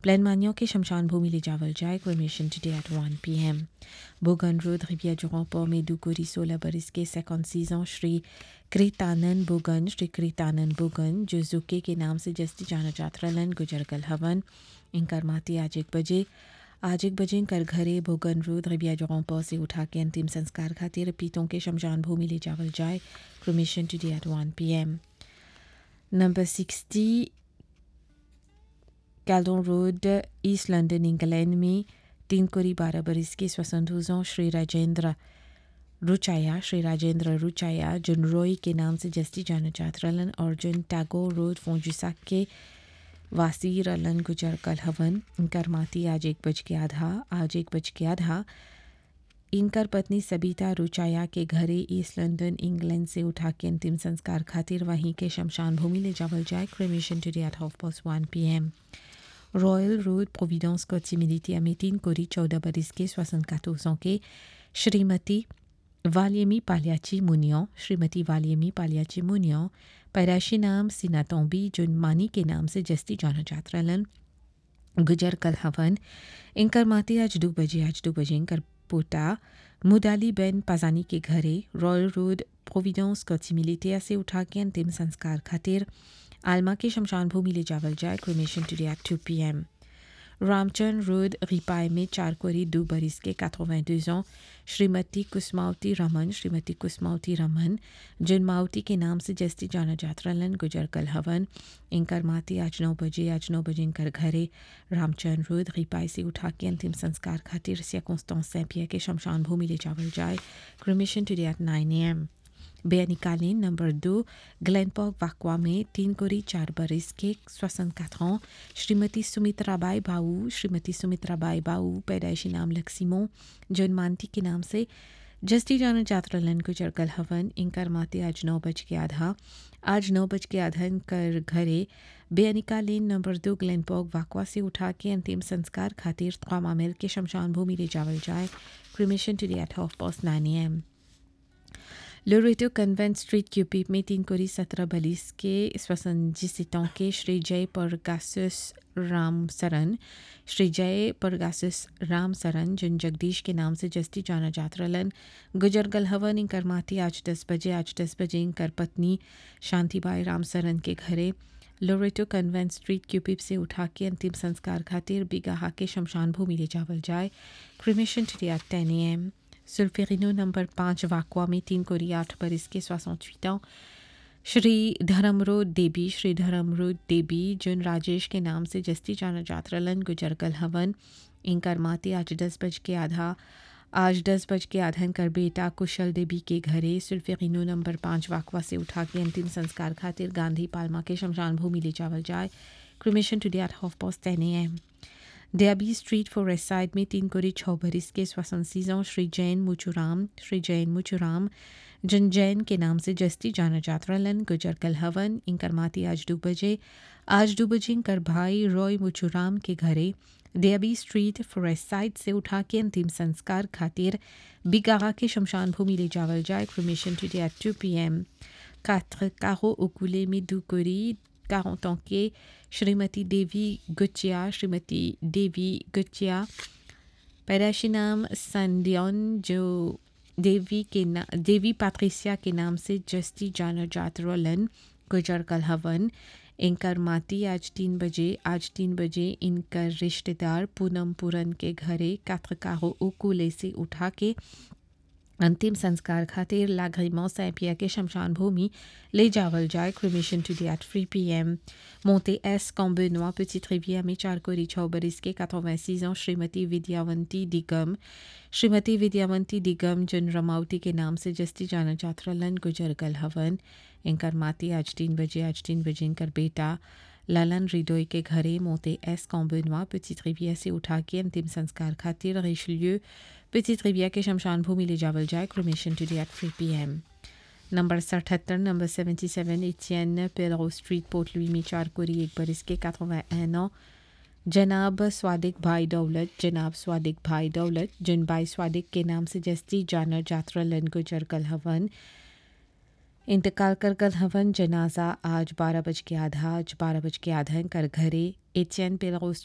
plan मानियों के शमशान भूमि ले जावल जाए क्रिमेशन टुडे एट 1 पीएम बोगन रोड रिविया जोगों में दुकोरी 16 बरस के 56 ans श्री कृतानंद बोगन श्री कृतानंद बोगन जो जुके के नाम से जस्ती जाना जात्रलन गुजर गल हवन इनकर माती आज एक बजे आज एक बजे कर घरे भोगन रोड रिबिया जोगों से उठा के अंतिम संस्कार खातिर पीतों के शमशान भूमि ले जावल जाए cremation today at 1 PM number 60 Caledon road East London England में तीन कोरी बारह बरस के स्वसंधुजों श्री राजेंद्र रुचाया श्री राजेंद्र रुचाया जिन रॉय के नाम से जस्ती जाना चाहत रलन और जिन टैगोर रोड फोंजुसाक के वासी रलन गुजर कल हवन इनकर माती आज एक बज के आधा आज एक बज के आधा इनकर पत्नी सबिता रुचाया के घरे ईस्ट लंदन इंग्लैंड से उठा के अंतिम संस्कार खातिर वहीं के शमशान भूमि ले जावल जाए cremation today at half past one P M royal road Providence कोचिमिलिटी में तीन कोरी चौदह बरस के श्वसन कातोसों के श्रीमती वालियमी पालियाची मुनियो श्रीमती वालियमी पालियाची मुनियो पैदाशी नाम सिनातोंबी जुन मानी के नाम से जस्ती जाना जात्रलन गुजर कल हवन इनकर माती आज दो बजे आज दो बजे इनकर पोता मुदाली बेन पाजानी के घरे रॉयल रोड प्रोविडेंस कोचिमिलिटिया से उठा के अंतिम संस्कार खातिर आलमा के शमशान भूमि ले जावल जाए cremation today at two P M Ramchand road रिपाई में चार कोरी दो बरिस के 82 ans श्रीमती कुसमावती रमन श्रीमती कुसमावती रमन जिन मावती के नाम से जस्ती जाना जात्रलन गुजर कल हवन इनकर माती आज नौ बजे आज नौ बजे इनकर घरे रामचंद रोड रिपाई से उठा के अंतिम संस्कार खातिर सियाकोस्टों सैपिया के शमशान भूमि ले जावल जाए cremation today at nine A M बेनिकालीन नंबर दो ग्लैनपॉक वाकवा में तीन कोरी चार बरस के स्वसन ans श्रीमती सुमित्राबाई बाऊ श्रीमती सुमित्राबाई बाऊ पैदाइशी नाम लक्सीमो जन मानती के नाम से जस्टी जाना जात्रलन को चरकल हवन इनकर माते आज नौ बज के आधा आज नौ बज के आधा इनकर घरे बेअनिका लेन नंबर दो ग्लैनपॉक वाकवा से उठा के अंतिम संस्कार खातिर ख्वामा मिल के शमशान भूमि ले जावल जाए cremation today at half past nine M Loreto convent street Curepipe में तीन कोरी सत्रह बलिस के स्वसंजितों के श्री जय परगासुस राम सरन श्री जय परगासुस राम सरन जिन जगदीश के नाम से जस्ती जाना जात्रलन गुजर गल हवन इंकर माती आज दस बजे आज दस बजे इंकर पत्नी शांतिबाई राम सरन के घरे लोरेटो कन्वेंट स्ट्रीट क्यूपिप से उठा के अंतिम संस्कार खातिर बिगाहा के शमशान भूमि ले जावल जाए क्रिमेशन टुडे एट टेन ए एम सुल्फेरिनो नंबर पाँच वाकवा में तीन कोरी आठ बरस के सोixante ans श्री धर्मरो देवी श्री धर्मरो देवी जिन राजेश के नाम से जस्ती जाना जात्रलन गुजरगल हवन इनकर माते आज दस बज के आधा आज दस बज के आधन कर बेटा कुशल देवी के घरे सुल्फेरिनो नंबर पाँच वाकवा से उठा के अंतिम संस्कार खातिर गांधी पालमा के शमशान भूमि ले जावल जाए cremation today at half past ten A M Derby street forest side में तीन कोरी छः बरिस के स्वसंसीजों श्री जैन मुचुराम श्री जैन मुचुराम जिन जैन के नाम से जस्ती जाना जात्रलन गुजर कल हवन इनकर माती आज दो बजे आज दो बजे इनकर भाई रॉय मुचुराम के घरे डेबी स्ट्रीट फॉरेस्ट साइड से उठा के अंतिम संस्कार खातिर बिगाहा के शमशान भूमि ले जावल जाए cremation today at two P M quatre carreaux au coulet में दो कोरी 40 ans के श्रीमती देवी गुचिया श्रीमती देवी गुचिया पैदाशी नाम संडियन जो देवी के ना देवी पैट्रिसिया के नाम से जस्ती जाना जात रोलन गुजर कल हवन इनकर माती आज तीन बजे आज तीन बजे इनकर रिश्तेदार पूनम पूरन के घरे कात्रकारो उकुले से उठा के अंतिम संस्कार खातिर लागरिमो सैपिया के शमशान भूमि ले जावल जाए cremation today at three P M मोंटे एस कॉम्बेनोआ petite rivière में चार कोरी छः बरिस के 86 ans श्रीमती विद्यावंती दिगम श्रीमती विद्यावंती दिगम जिन रमावती के नाम से जस्ती जाना जात्रलन गुजर गल हवन इनकर माती आज तीन बजे आज तीन बजे इनकर बेटा लालन रिडोई के घरे मोते एस कॉम्बेनोआ petite rivière से उठा के अंतिम संस्कार खातिर रिशलियो petite rivière के शमशान भूमि ले जावल जाए cremation today at three P M number सतहत्तर नंबर सेवेंटी सेवन इथियन पेलो स्ट्रीट पोर्ट लुई में चार कोरी एक बरिस के 81 ans जनाब स्वादिक भाई दौलत जनाब स्वादिक भाई दौलत जिन भाई स्वादिक के नाम से जस्ती जानर जात्रा लन गुजर कल हवन इंतकाल कर कल हवन जनाजा आज बारह बज के आधा आज बारह बज के आधा कर घरे एचियन पेलो